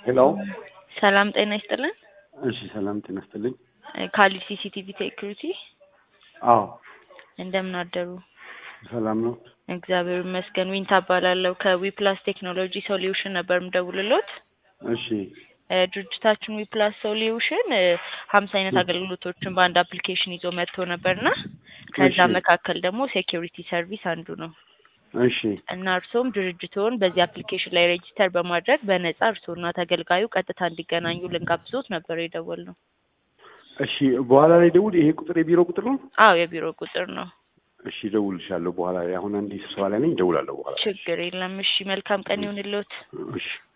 ሄሎ ሰላም ጤና ይስጥልን። እሺ፣ ሰላም ጤና ይስጥልኝ። ካሊድ ሲሲቲቪ ሴኩሪቲ አዎ፣ እንደምን አደሩ? ሰላም ነው። እግዚአብሔር ይመስገን። ዊንታ እባላለሁ ከዊፕላስ ቴክኖሎጂ ሶሉሽን ነበር የምደውልሎት። እሺ፣ እ ድርጅታችን ዊፕላስ ሶሉሽን ሀምሳ አይነት አገልግሎቶችን በአንድ አፕሊኬሽን ይዞ መጥቶ ነበርና ከዛ እሺ። መካከል ደግሞ ሴኪሪቲ ሰርቪስ አንዱ ነው እሺ፣ እና እርሶም ድርጅቶን በዚህ አፕሊኬሽን ላይ ሬጂስተር በማድረግ በነጻ እርሶና ተገልጋዩ ቀጥታ እንዲገናኙ ልንጋብዞት ነበር የደወልነው። እሺ። በኋላ ላይ ደውል። ይሄ ቁጥር የቢሮ ቁጥር ነው? አዎ የቢሮ ቁጥር ነው። እሺ፣ እደውልልሻለሁ በኋላ ላይ። አሁን አንዴ ስብሰባ ላይ ነኝ፣ እደውላለሁ በኋላ። ችግር የለም። እሺ መልካም ቀን ይሁንልዎት። እሺ